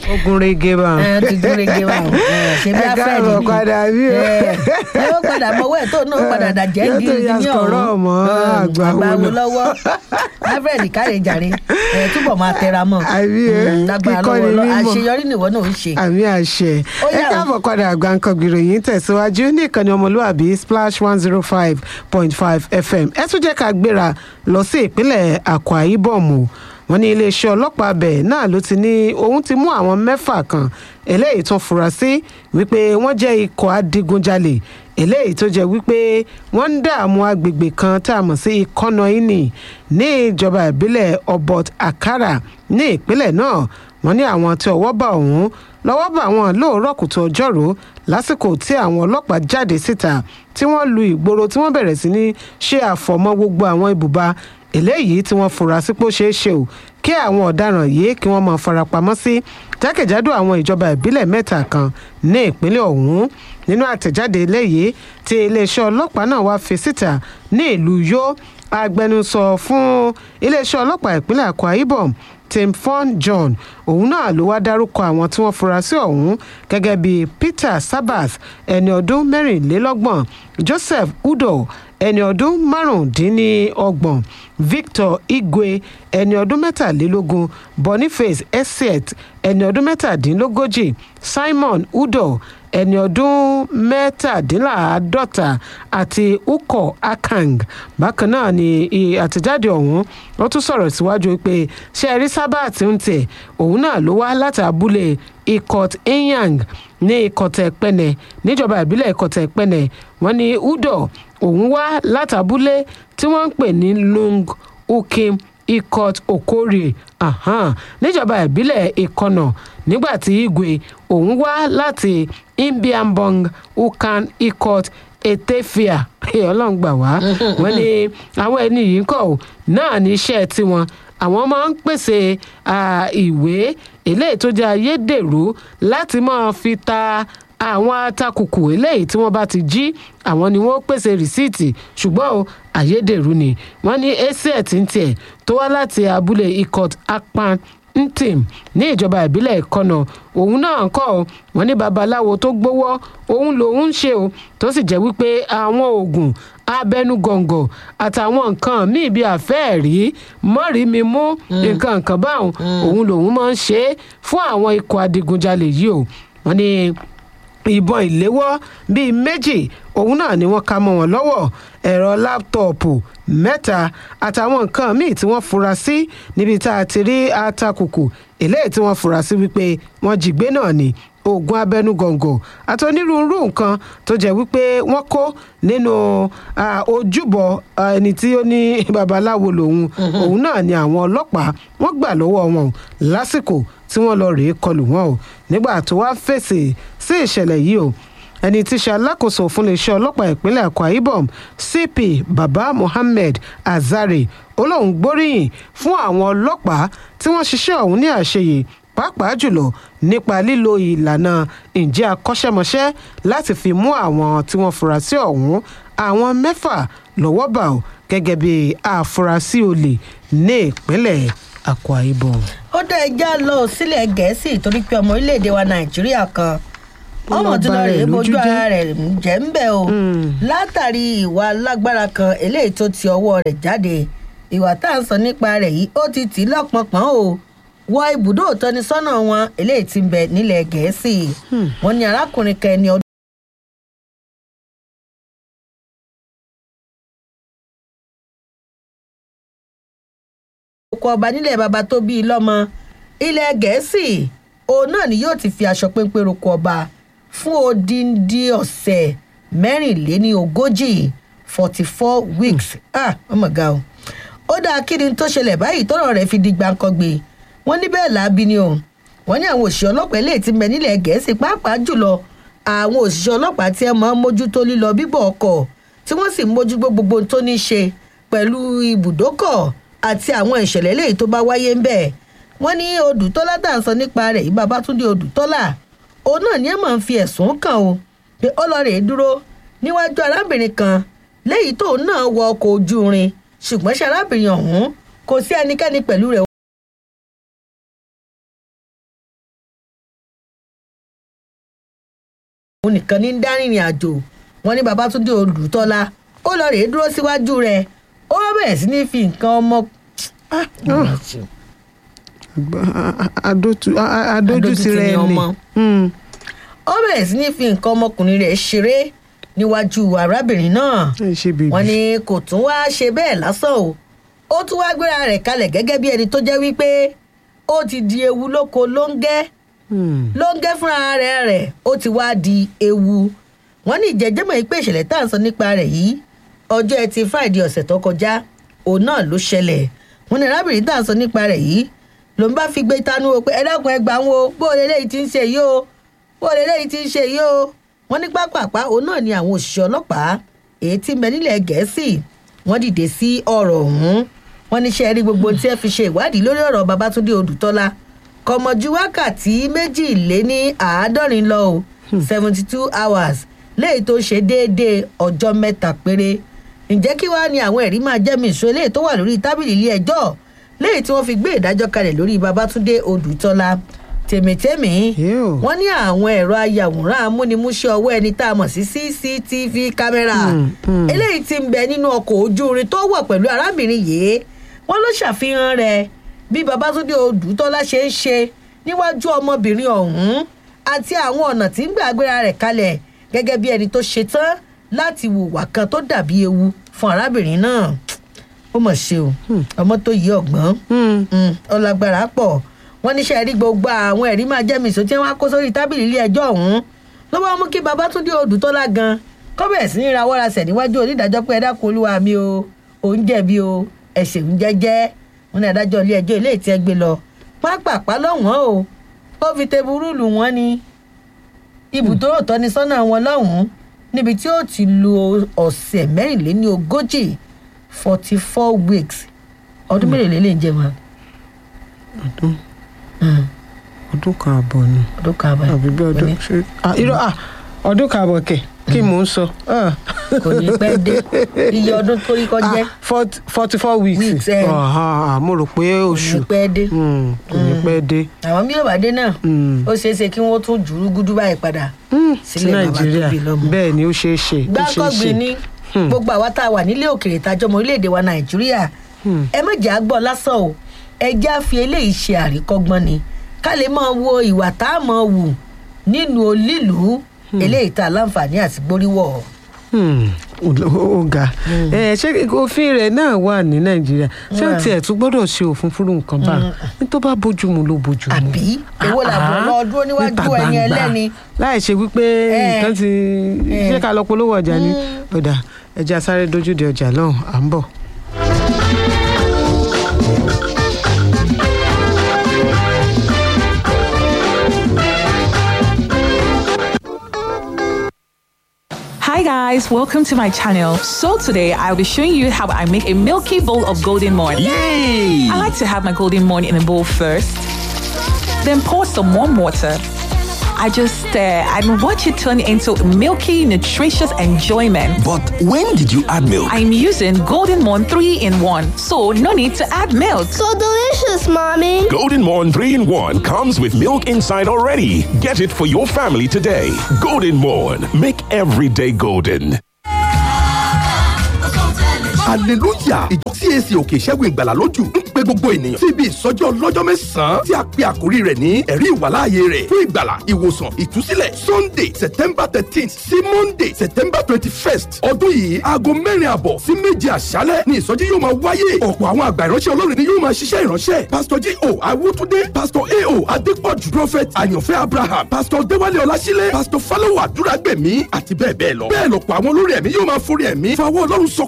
ogun rege bá ẹ ti dúró rege wa o ẹ, ṣe bí Ẹ afẹ́ káàbọ̀ nìyí padà bí o. ẹ ẹ ó padà mọ́wọ́ ẹ̀ tó náà ó padà dàjẹ́ Yóò tó gidi ya ní sọ̀rọ̀ ọ̀hún mọ́ àgbà wo wo lọ. lọ́wọ́ alfred káre jàre ẹ túbọ̀ máa tẹra mọ́ Àbí, ẹ, Mm, lágbára kíkọ́ lọ́wọ́ ni lọ mímọ̀. àṣeyọrí nìwọ náà ó ṣe. àmì àṣẹ Ó ẹ yá o. káàbọ̀ padà àgbàǹkan gbìròyìn tẹ̀síwájú ní ìkànnì ọmọlúwàbí splash one zero five point five fm ẹ tún jẹ́ ká gbéra lọ sí ìpínlẹ̀ akwa ibom o wọ́n ní iléeṣẹ́ ọlọ́pàá abẹ náà ló ti ní òun ti mú àwọn mẹ́fà kan eléyìí tún fura sí wípé wọ́n jẹ́ ikọ̀ adigunjalè eléyìí tó jẹ́ wípé wọ́n ń dààmú agbègbè kan tá a mọ̀ sí ikọ́nọ́ínì ní ìjọba ìbílẹ̀ obot akara ní ìpínlẹ̀ náà wọ́n ní àwọn tí ọwọ́ bá ọ̀hún lọ́wọ́ bá wọn lóòrọ̀ kùtù ọjọ́rú lásìkò tí àwọn ọlọ́pàá jáde síta tí wọ́n lu ìgboro tí wọ́n bẹ̀rẹ̀ sí ní ṣe àfọ̀mọ́ gbogbo àwọn ibùba eléyìí tí wọ́n fura sí pé ó ṣeé ṣe o kí àwọn ọ̀daràn yìí kí wọ́n máa farapamọ́ sí jákèjádò àwọn ìjọba ìbílẹ̀ mẹ́ta kan ní ìpínlẹ̀ ọ̀hún nínú àtẹ̀jáde eléyìí tí iléeṣẹ́ ọlọ́pàá náà wá fi síta ní ìlú yó agbẹnusọ fún iléeṣẹ́ ọlọ́pàá ìpínlẹ̀ akwa ibom tim fon john òun náà ló wá dárúkọ àwọn tí wọ́n fura sí ọ̀hún gẹ́gẹ́ bíi peter sabath ẹni ọdún mẹ́rìnlélọ́gbọ̀n joseph udo ẹni ọdún márùndínlọ́gbọ̀n victor igwe ẹni ọdún mẹ́tàlélógún boniface esiet ẹni ọdún mẹ́tàdínlógójì simon udo ẹni ọdún mẹ́tàdínláàádọ́ta àti uko akang bákan náà ni i- àtẹ̀jáde ọ̀hún wọ́n tún sọ̀rọ̀ síwájú pé ṣẹ́ẹ̀rí sábàtì ń tẹ̀ òun náà ló wá láti abúlé ikot enyang ní ikọ̀tẹ̀ pẹ́nẹ̀ níjọba ìbílẹ̀ ikọ̀tẹ̀ pẹ́nẹ̀ wọ́n ní udo òun wá láti abúlé tí wọ́n ń pè ní lung ukim ikot okorie ahan, níjọba ìbílẹ̀ ìkọnà nígbà tí igwe òun wá láti imbiambong ukan ikot etefia ọlọ́run gbà wá wọ́n ní àwọn ẹni yìí kọ̀ ọ́ náà ní iṣẹ́ tiwọn àwọn máa ń pèsè à, ìwé eléyìí tó jẹ́ ayédèrú láti máa fi ta àwọn atakùkù eléyìí tí wọ́n bá ti jí àwọn ni wọ́n pèsè rìsíìtì ṣùgbọ́n o ayédèrú ni wọ́n ní aset ń tiẹ̀ tó wá láti abúlé ikot akpan ntim ní ìjọba ìbílẹ̀ ìkọnà òun náà ń kọ́ ọ wọ́n ní babaláwo tó gbowó òun lòun ń ṣe o tó sì jẹ́ wípé àwọn oògùn abẹnugọ̀ngọ̀ àtàwọn nǹkan míì bíi àfẹ́ẹ̀rí mọ́rìímímú nǹkan nǹkan báwọn òun lòun máa ń ṣe é fún àwọn ikọ̀ adigunjalè yìí o wọ́n ní ìbọn ìléwọ́ bíi méjì òun náà ni wọ́n ká mọ́ wọn lọ́wọ́ ẹ̀rọ láptọ̀pù mẹ́ta àtàwọn nǹkan míì tí wọ́n fura sí níbi tá a ti rí atakùkù eléyìí tí wọ́n fura sí wípé wọ́n jí gbé náà ni oògùn abẹnugọ̀ngọ̀ àti onírúurú nǹkan tó jẹ́ wípé wọ́n kó nínú ah, ojúbọ ah, ẹni tí ó ní babaláwo lòun òun náà ni àwọn ọlọ́pàá wọ́n gbà lọ́wọ́ wọn o lásìkò tí wọ́n lọ rèé kọlù wọn o nígbà tó wá fèsì sí ìṣẹ̀lẹ̀ yìí o ẹni tí í ṣe alákòóso fún iléeṣẹ́ ọlọ́pàá ìpínlẹ̀ akwa ibom cp baba mohammed azare olóhùn gbóríyìn fún àwọn ọlọ́pàá tí wọ́n ṣiṣẹ́ ọ̀hún ní àṣeyè pàápàá jùlọ nípa lílo ìlànà ǹjẹ́ akọ́ṣẹ́mọṣẹ́ láti fi mú àwọn tí wọ́n fura sí ọ̀hún àwọn mẹ́fà lọ́wọ́ bá ò gẹ́gẹ́ bí àfúrásì olè ní ìpínlẹ̀ akwa ibom. ó dá ẹja lọ sílẹ̀ gẹ̀ẹ́sì torí pé ọmọ orílẹ̀-èdè wa nàìjíríà kan Ó ọmọ lọ tí bá lọ rẹ̀ rèé lójú bójú jẹ́. ara rẹ̀ jẹ́ ń bẹ̀ o látàrí ìwà lágbára kan eléyìí tó ti ọwọ́ rẹ̀ jáde ìwà tá à ń sọ nípa rẹ̀ yìí ó ti tì í lọ́pọ̀npọ̀n o wọ ibùdó ìtọ́nisọ́nà wọn eléyìí ti ń bẹ nílẹ̀ gẹ̀ẹ́sì wọn ní arákùnrin kan ẹni ọdún. oko ọba nílẹ̀ baba tó bí i lọ́mọ ilẹ̀ gẹ̀ẹ́sì òun náà ni yóò ti fi aṣọ péńpé roko ọba fún odindi ọ̀sẹ̀ mẹ́rìnléní ogójì forty four weeks ah ọmọ ga o ó dáa kí ni tó ṣẹlẹ̀ báyìí tọ́rọ̀ rẹ̀ fi di gbàǹkangbè wọ́n ní bẹ́ẹ̀ láabi ni o wọ́n ní àwọn òṣìṣẹ́ ọlọ́pàá eléyìí ti bẹ nílẹ̀ gẹ̀ẹ́sì pàápàá jùlọ àwọn òṣìṣẹ́ ọlọ́pàá tí ẹ máa ń mójútó lílọ bíbọ̀ ọkọ̀ tí wọ́n sì ń mójútó gbogbo ohun tó ní í ṣe pẹ̀lú ibùdókọ̀ àti àwọn ìṣẹ̀lẹ̀ eléyìí tó bá wáyé ń bẹ̀ wọ́n ní odùtọ́lá tá à ń sọ nípa rẹ̀ yìí babátúndé odùtọ́lá òun náà ni ẹ máa ń fi ẹ̀sùn kàn o pé ó lọ rèé dúró níwájú arábìnrin kan léyìí tóun náà wọ ọkọ̀ ojú irin ṣùgbọ́n ṣe arábìnrin ọ̀hún kò sí ẹnikẹ́ni pẹ̀lú rẹ̀ òun nìkan ní dárìnrìn àjò wọn ní babatunde olùtọ́lá ó lọ rèé dúró síwájú rẹ̀ ó bẹ̀rẹ̀ sí ní fi nǹkan ọmọ Ah, adótú a- a- adójútì rẹ Adójútì ni ni ọmọ. Mm. ó bẹ̀rẹ̀ sí ní fi nǹkan ọmọkùnrin rẹ̀ ṣeré níwájú arábìnrin náà ẹ ṣe bèbí wọn ní kò tún wá ṣe bẹ́ẹ̀ lásán o ó tún wá gbéra rẹ̀ kalẹ̀ gẹ́gẹ́ bí ẹni tó jẹ́ wípé ó ti di ewu lóko lóńgẹ́ Mm. lóńgẹ́ fúnra rẹ̀ rẹ̀ ó ti wá di ewu wọ́n ní ìjẹ́jẹ́mọ̀ yìí pé ìṣẹ̀lẹ̀ tá à ń sọ nípa rẹ̀ yìí ọjọ́ ẹtì friday ọ̀sẹ̀ tó kọjá òun náà ló ṣẹlẹ̀ wọ́n ní arábìnrin tá à ń sọ nípa rẹ̀ yìí ló ń bá fi gbé tanú o pé ẹ dákun ẹ gbà wọn o bó o lè léyìí ti ń ṣe yìí o bó o lè léyìí ti ń ṣe yìí o wọ́n ní pápápá òun náà ni àwọn òṣìṣẹ́ ọlọ́pàá èyí tí ń bẹ nílẹ̀ gẹ̀ẹ́sì wọ́n dìde sí ọ̀rọ̀ ọ̀hún wọ́n ní ṣe rí gbogbo tí ẹ fi ṣe ìwádìí lórí ọ̀rọ̀ babatunde odùtọ́lá kọmọjú wákàtí méjìléní àádọ́rin lọ o seventy two hours léyìí tó ṣe déédéé ọjọ́ mẹ́ta péré ǹjẹ́ kí wàá ní àwọn ẹ̀rí máa jẹ́mi ìṣó eléyìí tó wà lórí tábìlì ilé ẹjọ́ léyìí tí wọ́n fi gbé ìdájọ́ kalẹ̀ lórí babatunde odùtọ́lá tèmítẹ́mì Yóò. wọ́n ní àwọn ẹ̀rọ ayàwòrán amúnimúṣẹ́ ọwọ́ ẹni tá a mọ̀ sí cctv kámẹ́rà Mm, mm. eléyìí ti ń bẹ nínú ọkọ̀ ojú irin tó wọ̀ pẹ̀lú arábìnrin yìí wọ́n ló ṣàfihàn rẹ̀ bí babatunde odùtọ́lá ṣe ń ṣe níwájú ọmọbìnrin ọ̀hún àti àwọn ọ̀nà tí ń gbà gbéra rẹ̀ kalẹ̀ gẹ́gẹ́ bí ẹni tó ṣe tán láti hùwà kan tó dàbí ewu fún arábìnrin náà ó mọ̀ ṣe o ọmọ tó yí ọ̀gbọ́n Mm. Mm, ọlágbára pọ̀ wọ́n níṣẹ́ rí gbogbo àwọn ẹ̀rí máa jẹ́ mìsó tí wọ́n á kó sórí tábìlì ilé ẹjọ́ ọ̀hún ló bá mú kí babatunde odùtọ́lá gan kọ́bẹ̀ sí ní rawọ́rasẹ̀ níwájú onídàájọ́ pé ẹ dákun olúwa mi o òun jẹ̀bi o ẹ̀sẹ̀ ń jẹ́jẹ́ wọn ní adájọ́ ilé ẹjọ́ ilé ìtẹ́ gbé lọ pápápá lọ́wọ́n o ó fi teburu lù wọ́n ní ibùdó ìtọ́nisọ́nà wọn lọ́hùn-ún níbi tí ó ti lo ọ̀sẹ̀ mẹ́rìnléní ogójì forty four weeks ọdún mélòó lè lè jẹ wọn ọdún ọdún kan àbọ̀ ni ọdún kan àbáyé àbí bí ọdún ṣe ah, irọ́ ah, ọdún kan àbọ̀ kẹ̀ kí mò ń sọ. ah. kò ní pẹ́ dé iye ọdún tó rí kọjá Ah, fort- forty four weeks. Weeks, eh. Ah, ah, mo rò pé kò oṣù ní pẹ́ dé Mm, kò ní pẹ́ dé. àwọn bí yóò bá dé náà Mm. ó ṣeé ṣe kí wọ́n tún jùrú gúdú báyìí padà Mm, sí sílẹ̀ bàbá tó nàìjíríà bí lọ́mọ. bẹ́ẹ̀ ni ó ṣeé ṣe ó ṣeé gbáǹkọ́gbìn ṣe. ní gbogbo àwa tá a wà nílé òkèèrè tájọmọ orílẹ̀-èdè wa nàìjíríà Hmm. ẹ má jẹ́ àgbọ̀ lásán o ẹ jẹ́ àfi eléyìí ṣe àríkọ́gbọ́n ni ká lè máa wo ìwà tá a máa wù nínú olílùú eléyìí tá a láǹfààní àti gbóríwọ̀ Hmm, ó ó ga ẹ ṣé òfin rẹ̀ náà wà ní nàìjíríà ṣé ó Wà. tiẹ̀ tún gbọ́dọ̀ ṣe òfin fúru nǹkan bá ní tó bá bójú mu ló bójú mu. àbí èwo làbọ̀ Ah, lọ dúró níwájú níta ẹni gbangba. ẹlẹ́ni láì ṣe wípé Eh. nǹkan ti Eh. ṣé ká lọ polówó ọjà ni ọ̀dà ẹja sáré dojú de ọjà lọ́hùn à ń bọ̀. Hi guys, welcome to my channel. So today I'll be showing you how I make a milky bowl of golden morn. Yay! I like to have my golden morn in a bowl first, then pour some warm water. I just stir and watch it turn into milky, nutritious enjoyment. But when did you add milk? I'm using Golden Morn 3 in 1, so no need to add milk. So delicious, Mommy. Golden Morn 3 in 1 comes with milk inside already. Get it for your family today. Golden Morn. Make every day golden. hallelujah ìjọ cac òkè ìṣẹ́gun ìgbàlà lójú ń pe gbogbo ènìyàn síbi ìsọjí ọlọ́jọ́ mẹ́sàn-án tí a pe àkórí rẹ̀ ní ẹ̀rí ìwàláàyè rẹ̀ fún ìgbàlà ìwòsàn ìtúsílẹ̀ sunday september thirteen sí monday september twenty first ọdún yìí aago mẹ́rin àbọ̀ sí méje àṣálẹ̀ ni ìsọjí yóò máa wáyé ọ̀pọ̀ àwọn àgbà ìránṣẹ́ ọlọ́run ni yóò máa ṣiṣẹ́ ìránṣẹ́ pastor j o awótúndé pastor a o adépọ̀jù prophet àyànfẹ́ abraham pastor déwálé ọlásílẹ̀ pastor fálọ́wọ́ àdúràgbẹ̀mí àti bẹ́ẹ̀ bẹ́ẹ̀ lọ bẹ́ẹ̀ lọ̀pọ̀ àwọn olórí ẹ̀mí yóò máa forí ẹ̀mí fáwọn ọlọ́run sọ